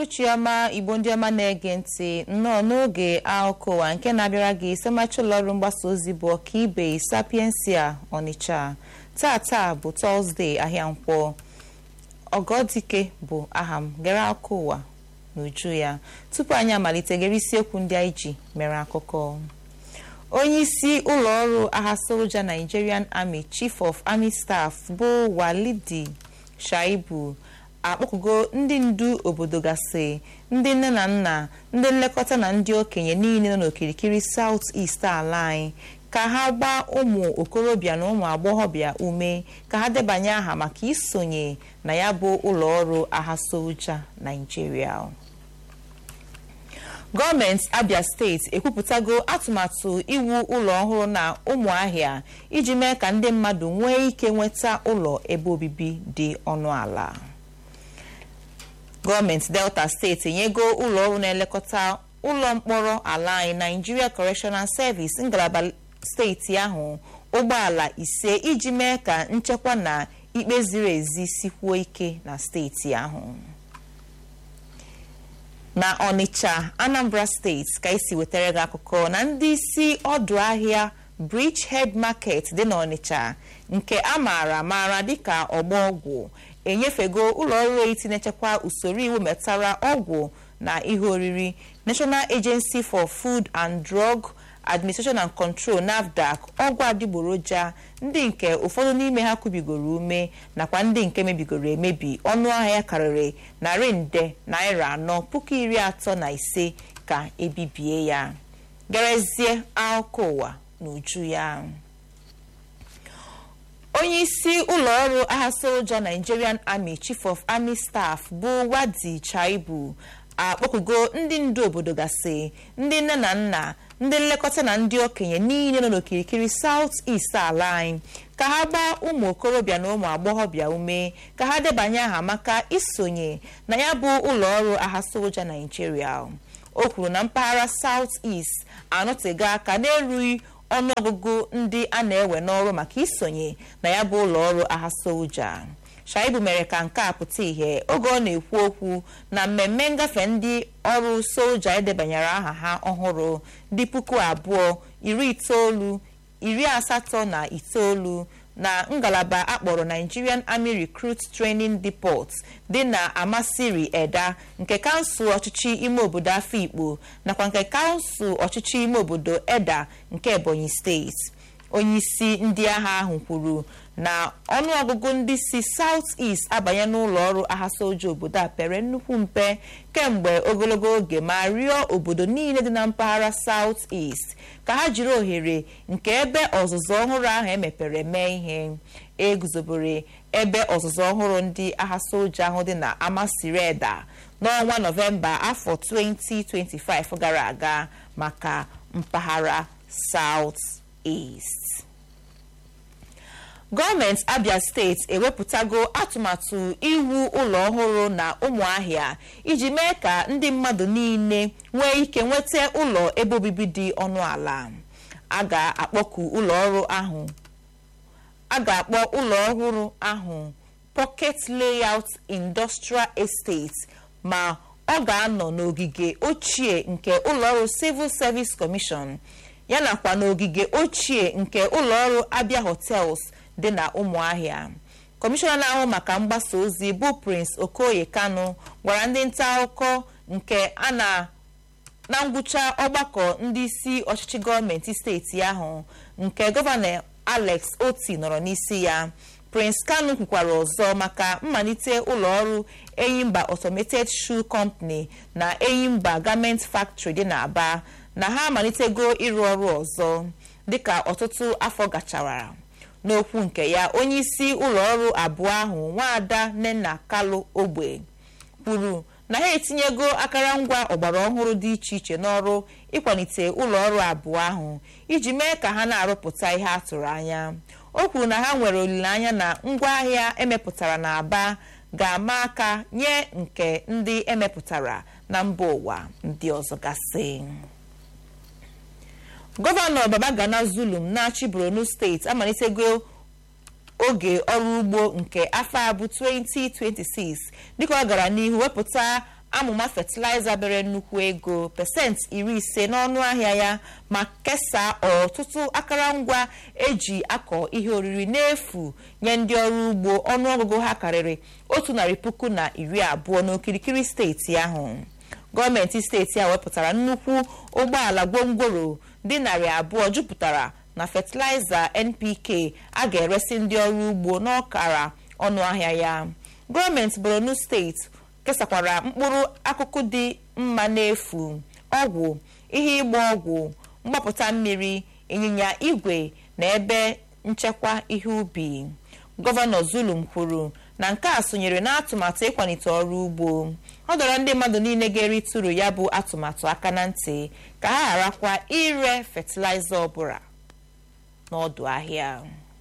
uhuruchi ọma igbo ndị ọma na-ege ntị nnọọ n'oge akụkọ ụwa nke na-abịara gị semachi ụlọọrụ mgbasa ozi bụ ọkaibe sapiensia ọnịcha tata bụ tọzdee ahịa nkwọ ọgọdike bụ aha m gere akụkọ ụwa n'uju ya tupu anyị amalite gere isiokwu ndị anyị ji mere akụkọ onye isi ụlọọrụ agha soja nigerian army chief of army staff bụ walidi shaibu akpọkugo ndị ndu obodo gasị ndị nne na nna ndị nlekọta na ndị okenye niile nọ n'okirikiri south east ala anyị ka ha gbaa ụmụ okorobịa na ụmụ agbọghọbịa ume ka ha debanye aha maka isonye na ya bụ ụlọọrụ agha soja naijiria gọọmenti abia steeti ekwupụtago atụmatụ iwu ụlọ ọhụrụ na ụmụahịa iji mee ka ndị mmadụ nwee ike nweta ụlọ ebe obibi dị ọnụ ala gọọmenti delta steeti enyego ụlọọrụ na-elekọta ụlọ mkpọrọ ala anyị nigeria correctional service ngalaba steeti ahụ ụgbọala ise iji mee ka nchekwa na ikpe ziri ezi sikwuo ike na steeti ahụ na ọnịcha anambra steeti ka isi wetara gị akụkọ na ndị isi ọdụ ahịa bridgehead market dị n'ọnịcha nke a maara maara dịka ọgba ọgwụ enyefego ụlọọrụ eti na-echekwa usoro iwu metara ọgwụ na ihe oriri national agency for food and drug administration and control nafdac ọgwụ adịgboroja ndị nke ụfọdụ n'ime ha kubigoro ume nakwa ndị nke mebigoro emebi ọnụ ahịa ya karịrị narị nde naira anọ puku iri atọ na ise ka ebibie ya gerezie akụkọ ụwa n'uju ya onye isi ụlọọrụ agha soja nigerian army chief of army staff bụ wadi chaibu akpọkugo ndị ndu obodo gasị ndị nne na nna ndị nlekọta na ndị okenye niile nọ n'okirikiri south east ala anyị ka ha gbaa ụmụ okorobịa na ụmụ agbọghọbịa ume ka ha debanye aha maka isonye na ya bụ ụlọọrụ agha soja naijiria o kwuru na mpaghara south east anọtego aka n'erughị ọnụọgụgụ ndị a na-ewe n'ọrụ maka isonye na ya bụ ụlọọrụ agha soja shaibu mere ka nke a pụta ìhè oge ọ na-ekwu okwu na mmemme ngafe ndị ọrụ soja edebanyere aha ha ọhụrụ dị puku abụọ iri itoolu iri asatọ na itoolu na ngalaba akpọrọ nigerian army recruit training depot dị na amasiri eda nke kansụl ọchịchị ime obodo afikpo nakwa nke kansụl ọchịchị ime obodo eda nke ebonyi steeti onyeisi ndị agha ahụ kwuru na ọnụọgụgụ ndị si south east abanye n'ụlọ ọrụ agha soja obodo a pere nnukwu mpe kemgbe ogologo oge ma rịọ obodo niile dị na mpaghara south east ka ha jiri ohere nke ebe ọzụzụ ọhụrụ ahụ emepere mee ihe eguzobere ebe ọzụzụ ọhụrụ ndị agha soja ahụ dị na amasireda n'ọnwa nọvemba afọ 2025 gara aga maka mpaghara south east gọọmenti abia steeti ewepụtago atụmatụ iwu ụlọ ọhụrụ na ụmụahịa iji mee ka ndị mmadụ niile nwee ike nweta ụlọ ebe obibi dị ọnụ ala a ga-akpọku ụlọ ọrụ ahụ a ga-akpọ ụlọ ọhụrụ ahụ pocket layout industrial estate ma ọ ga-anọ n'ogige ochie nke ụlọọrụ civil service commission ya nakwa n'ogige ochie nke ụlọọrụ abia hotels dị na ụmụahịa kọmishọna na-ahụ maka mgbasa ozi bụ prince okoye kanu gwara ndị nta akụkọ nke a na na ngwụcha ọgbakọ ndị isi ọchịchị gọọmenti steeti ahụ nke gọvanọ alex oti nọrọ n'isi ya prince kanu kwukwara ọzọ maka mmalite ụlọọrụ enyimba automated shoe company na enyimba garment factory dị n'aba na ha amalitego ịrụ ọrụ ọzọ dịka ọtụtụ afọ gachara n'okwu nke ya onye isi ụlọọrụ abụọ ahụ nwaada nnenna kalu ogbe kwuru na ha etinyego akụrụngwa ọgbara ọhụrụ dị iche iche n'ọrụ ịkwalite ụlọọrụ abụọ ahụ iji mee ka ha na-arụpụta ihe a tụrụ anya o kwuru na ha nwere olileanya na ngwaahịa emepụtara na aba ga-ama aka nye nke ndị emepụtara na mba ụwa ndị ọzọ gasị gọvanọ babagana zulum na-achị borno steeti amalitego oge ọrụ ugbo nke afọ a bụ 2026 dịka ọ gara n'ihu wepụta amụma fatịlaịza bere nnukwu ego pasentị iri ise n'ọnụ ahịa ya ma kesaa ọtụtụ akụrụngwa eji akọ ihe oriri n'efu nye ndị ọrụ ugbo ọnụọgụgụ ha karịrị otu narị puku na iri abụọ n'okirikiri steeti ahụ gọọmenti steeti a wepụtara nnukwu ụgbọala gwongworo dị narị abụọ jupụtara na fatịlaịza npk a ga-eresi ndị ọrụ ugbo n'ọkara ọnụ ahịa ya gọọmenti borno steeti kesakwara mkpụrụ akụkụ dị mma n'efu ọgwụ ihe ịgba ọgwụ mgbapụta mmiri ịnyịnya igwe na ebe nchekwa ihe ubi gọvanọ zulum kwuru na nke a sonyere n'atụmatụ ịkwalite ọrụ ugbo ọ dọrọ ndị mmadụ niile ga-erite uru ya bụ atụmatụ aka na ntị ka ha gharakwa ire fatịlaịza ọbụla n'ọdụ ahịa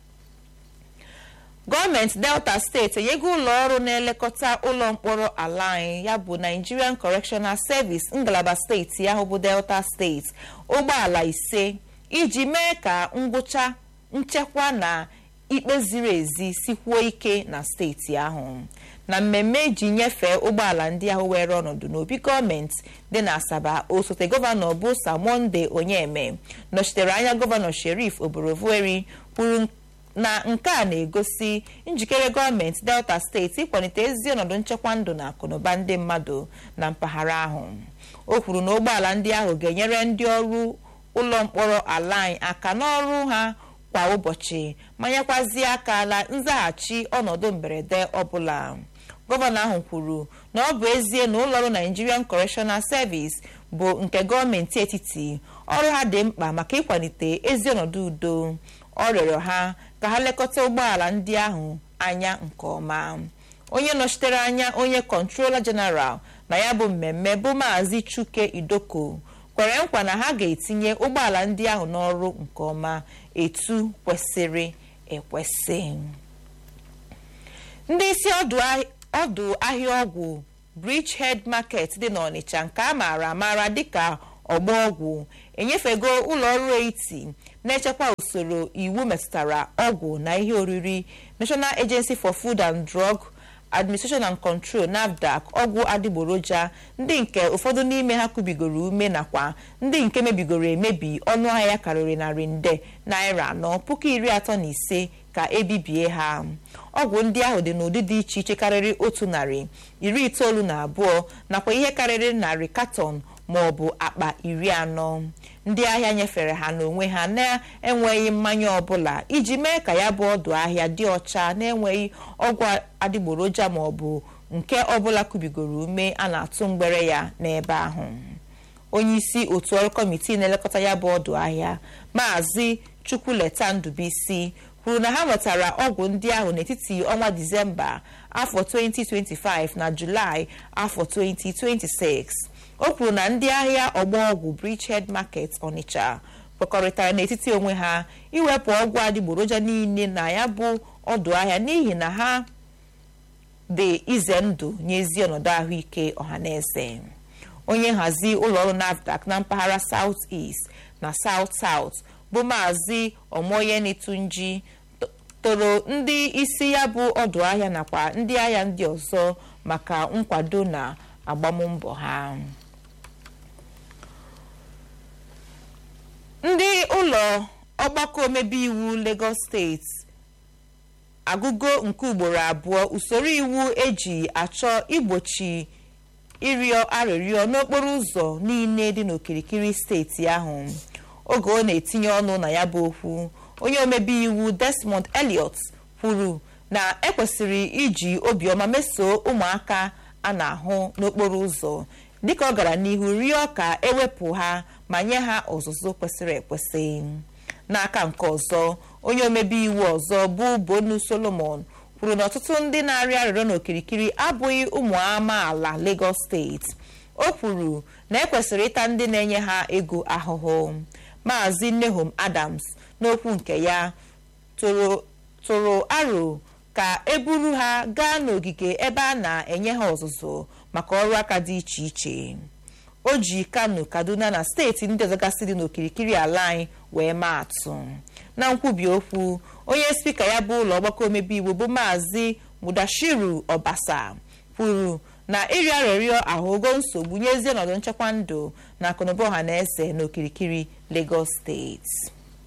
gọọmenti delta steeti enyego ụlọ ọrụ na-elekọta ụlọ mkpọrọ ala anyị ya bụ nigerian correctional service ngalaba steeti ahụ bụ delta steeti ụgbọala ise iji mee ka ngwụcha nchekwa na ikpe ziri ezi sikwuo ike na steeti ahụ na mmemme iji nyefee ụgbọala ndị ahụ were ọnọdụ n'obi gọọmenti dị na asaba osote gọvanọ bụ samonde onyeme nọchitere anya gọvanọ sherif oborovueri kwuru na nke a na-egosi njikere gọọmenti delta steeti ịkwalite ezi ọnọdụ nchekwa ndụ na akụnụba ndị mmadụ na mpaghara ahụ o kwuru na ụgbọala ndị ahụ ga-enyere ndị ọrụ ụlọ mkpọrọ ala anyị aka n'ọrụ ha kwa ụbọchị ma nyekwazie aka na nzaghachi ọnọdụ mberede ọbụla gọvanọ ahụ kwuru na ọ bụ ezie na ụlọọrụ nigerian correctional service bụ nke gọọmenti etiti ọrụ ha dị mkpa maka ịkwalite ezi ọnọdụ udo ọ rịọrọ ha ka ha lekọta ụgbọala ndị ahụ anya nke ọma onye nọchitere anya onye kọntrola jeneral na ya bụ mmemme bụ maazị chuke idoko kwere nkwa na ha ga-etinye ụgbọala ndị ahụ n'ọrụ nke ọma etu kwesịrị ekwesị ndị isi ọdụ ahịa ọgwụ bridgehead market dị n'ọnịcha nke a maara amara dịka ọgba ọgwụ enyefego ụlọ ọrụ eiti na-echekwa usoro iwu metụtara ọgwụ na ihe oriri national agency for food and drug administration and control nafdac ọgwụ adịgboroja ndị nke ụfọdụ n'ime ha kubigoro ume nakwa ndị nke mebigoro emebi ọnụ ahịa ya karịrị narị nde naira anọ puku iri atọ na ise ka ebibie ha ọgwụ ndị ahụ dị n'ụdị dị iche iche karịrị otu narị iri itoolu na abụọ nakwa ihe karịrị narị katọn ma ọ bụ akpa iri anọ ndị ahịa nyefere ha n'onwe ha na-enweghị mmanya ọbụla iji mee ka ya bụ ọdụ ahịa dị ọcha na-enweghị ọgwụ adịgboroja ma ọ bụ nke ọbụla kubigoro ume a na-atụ mgbere ya n'ebe ahụ onye isi otu ọrụ kọmitii na-elekọta ya bụ ọdụ ahịa maazị chukwuleta ndụbisi kwuru na ha nwetara ọgwụ ndị ahụ n'etiti ọnwa disemba afọ 2025 na julaị afọ 2026 o kwuru na ndị ahịa ọgba ọgwụ bridgehead market onitsha kwekọrịtara n'etiti onwe ha iwepụ ọgwụ adịgboroja niile na ya bụ ọdụ ahịa n'ihi na ha dị ize ndụ nye ezi ọnọdụ ahụike ọhaneze onye nhazi ụlọọrụ nafdac na mpaghara south east na south south bụ maazị omoyenitunji toro ndị isi ya bụ ọdụ ahịa nakwa ndị ahịa ndị ọzọ maka nkwado na agbammbọ ha ndị ụlọ ọgbakọ omebe iwu lagos steeti agụgo nke ugboro abụọ usoro iwu eji achọ igbochi ịrịọ arịrịọ n'okporo ụzọ niile dị n'okirikiri steeti ahụ oge ọ na-etinye ọnụ na ya bụ okwu onye omebe iwu desmond elliot kwuru na ekwesịrị iji obiọma mesoo ụmụaka a na-ahụ n'okporo ụzọ dịka ọ gara n'ihu rịọ ka ewepụ ha ma nye ha ọzụzụ kwesịrị ekwesị n'aka nke ọzọ onye omebe iwu ọzọ bụ bonu solomon kwuru na ọtụtụ ndị na-arịọ arịrịọ n'okirikiri abụghị ụmụ amaala lagos steeti o kwuru na ekwesịrị ịta ndị na-enye ha ego ahụhụ maazị nehom adams n'okwu nke ya tụrụ aro ka eburu ha gaa n'ogige ebe a na-enye ha ọzụzụ maka ọrụ aka dị iche iche o ji kano kaduna na steeti ndị ọzọ gasị dị n'okirikiri ala anyị wee maa atụ na nkwubi okwu onye spika ya bụ ụlọ ọgbakọ omebe iwu bụ maazị mudashiru ọbasa kwuru na ịrịọ arịrịọ ahụgo nsogbu nyezie ọnọdụ nchekwa ndụ na akụnụba ọha na eze n'okirikiri Lagos steeti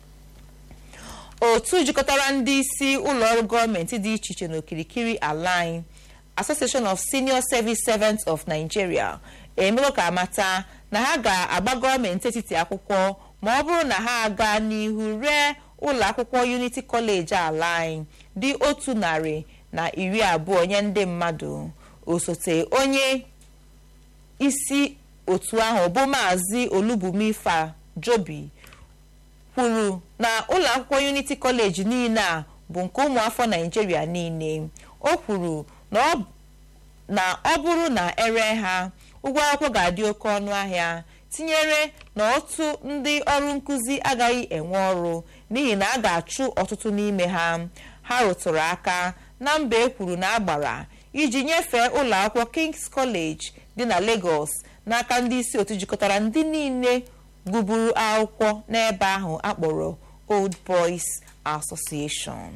otu jikọtara ndị isi ụlọọrụ gọọmenti dị iche iche n'okirikiri ala anyị Association of Senior Service Servants of Nigeria emego ka amata na ha ga-agba gọọmenti etiti akwụkwọ ma ọ bụrụ na ha aga n'ihu ree ụlọ akwụkwọ Unity College ala anyị dị otu narị na iri abụọ nye ndị mmadụ osote onye isi otu ahụ bụ maazị Olubumifa Jobi kwuru na ụlọ akwụkwọ Unity College niile a bụ nke ụmụafọ Naịjirịa niile o kwuru na ọ bụrụ na ere ha ụgwọ akwụkwọ ga-adị oke ọnụ ahịa tinyere na otu ndị ọrụ nkụzi agaghị enwe ọrụ n'ihi na a ga-achụ ọtụtụ n'ime ha ha rụtụrụ aka na mba e kwuru na agbara iji nyefee ụlọ akwụkwọ King's College dị na Lagos n'aka ndị isi otu jikọtara ndị niile gụburu akwụkwọ n'ebe ahụ akpọrọ Old Boys Association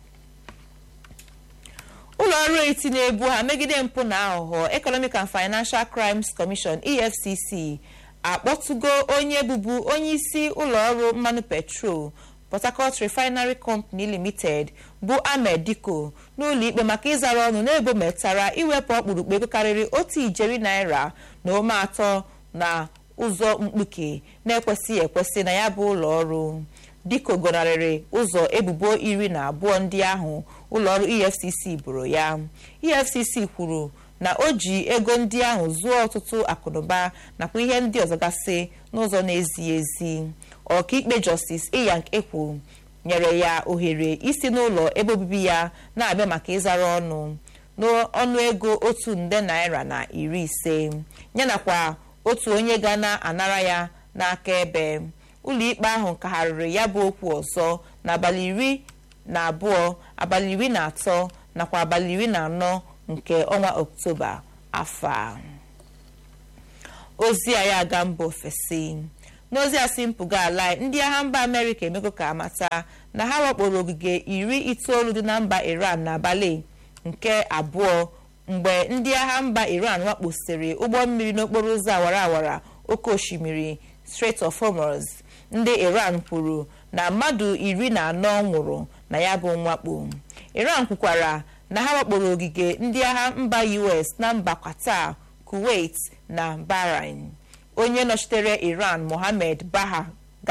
ụlọ ọrụ eti na-ebu ha megide mpụ na aghụghọ Economic and Financial Crimes Commission EFCC akpọtụgo onye bụbu onye isi ụlọ ọrụ mmanụ petrol Port Harcourt Refinery Company Limited bụ Ahmed Diko n'ụlọ ikpe maka ịzara ọnụ n'ebo metara iwepụ ọkpụrụkpụ ego karịrị otu ijeri naira na ome atọ na ụzọ mkpuke na-ekwesịghị ekwesị na ya bụ ụlọ ọrụ Diko gọnarịrị ụzọ ebubo iri na abụọ ndị ahụ ụlọọrụ EFCC boro ya EFCC kwuru na o ji ego ndị ahụ zụọ ọtụtụ akụnụba nakwa ihe ndị ọzọ gasị n'ụzọ na-ezighị ezi ọkaikpe Justice Iyank Ekwu nyere ya ohere isi n'ụlọ ebe obibi ya na-abịa maka ịzara ọnụ n'ọnụ ego otu nde naira na iri ise yanakwa otu onye ga na-anara ya n'aka ebe ụlọikpe ahụ kagharịrị ya bụ okwu ọzọ n'abalị iri na abụọ abalị iri na atọ nakwa abalị iri na anọ nke ọnwa oktoba afọ a ozi a ya aga mba ofesi n'ozi a si mpụga ala ndị agha mba amerịka emego ka amata na ha wakporo ogige iri itoolu dị na mba iran n'abalị nke abụọ mgbe ndị agha mba iran wakposịrị ụgbọ mmiri n'okporo ụzọ awara awara oke osimiri Strait of Hormuz ndị iran kwuru na mmadụ iri na anọ nwụrụ na ya bụ mwakpo iran kwukwara na ha wakporo ogige ndị agha mba us na mba qatar kuwait na bahrain onye nọchitere iran mohammed baha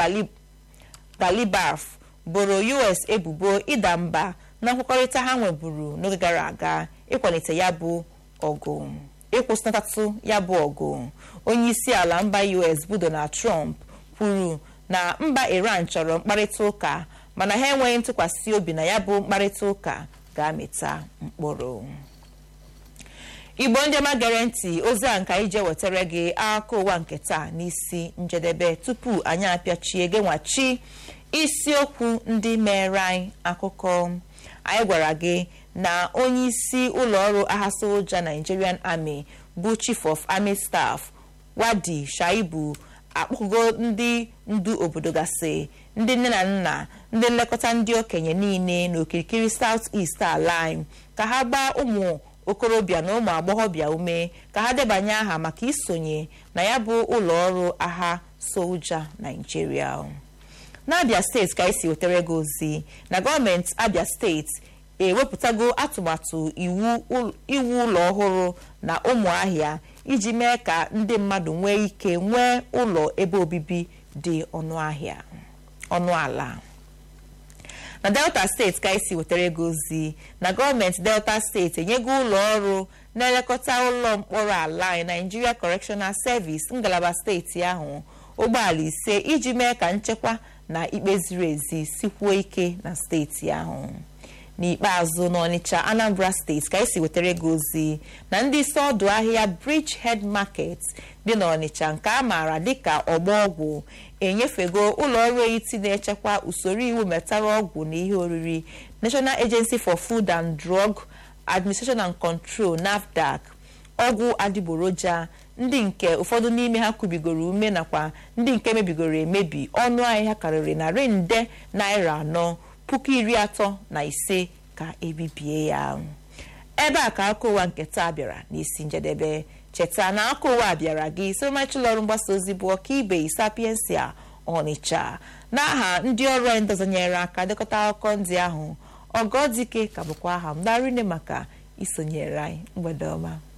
galibaf boro us ebubo ịda mba na nkwekọrịta ha nweburu n'oge gara aga ịkwalite ya bụ ọgụ ịkwụsịnatatụ ya bụ ọgụ onye isi ala mba us bụ donald trump kwuru na mba iran chọrọ mkparịta ụka mana ha enweghị ntụkwasị obi na ya bụ mkparịta ụka ga-amịta mkpụrụ igbo ndị ọma gere ntị ozi a nka ije wetara gị akụkọ ụwa nke taa n'isi njedebe tupu anyị apịachie gị nwachi isiokwu ndị mere anyị akụkọ anyị gwara gị na onye isi ụlọọrụ agha soja Nigerian Army bụ Chief of Army Staff Wadi Shaibu akpọgo ndị ndu obodo gasị ndị nne na nna ndị nlekọta ndị okenye niile n'okirikiri South East ala anyị ka ha gbaa ụmụ okorobịa na ụmụ agbọghọbịa ume ka ha debanye aha maka isonye na ya bụ ụlọọrụ agha soja Nigeria n'Abia steeti ka esi wetara gị ozi na gọọmenti Abia steeti ewepụtago atụmatụ iwu ụlọ ọhụrụ na ụmụahịa iji mee ka ndị mmadụ nwee ike nwee ụlọ ebe obibi dị ọnụ ala na delta steeti ka esi wetara ego ozi na gọọmenti delta steeti enyego ụlọ ọrụ na-elekọta ụlọ mkpọrọ ala anyị Nigeria Correctional Service ngalaba steeti ahụ ụgbọala ise iji mee ka nchekwa na ikpe ziri ezi sikwuo ike na steeti ahụ n'ikpeazụ n'Ọnịcha Anambra steeti ka esi wetara ego ozi na ndị isi ọdụ ahịa Bridgehead Market dị n'Ọnịcha nke a maara dịka ọgba ọgwụ enyefego ụlọ ọrụ etiti na-echekwa usoro iwu metara ọgwụ na ihe oriri National Agency for Food and Drug Administration and Control NAFDAC ọgwụ adịgboroja ndị nke ụfọdụ n'ime ha kubigoro ume nakwa ndị nke mebigoro emebi ọnụ ahịa karịrị narị nde naira anọ puku iri atọ na ise ka ebibie ya ebe a ka aka ụwa nke taa bịara n'isi njedebe cheta na aka ụwa bịara gị sorimachụlọrụ mgbasa ozi bụ ọkaibe sapiensia ọnịcha n'aha ndị ọrụ anyị ndọzanyere aka dekọta akụkọ ndị ahụ ọgọdike ka bụkwa aha m darine maka isonyere anyị mgbede ọma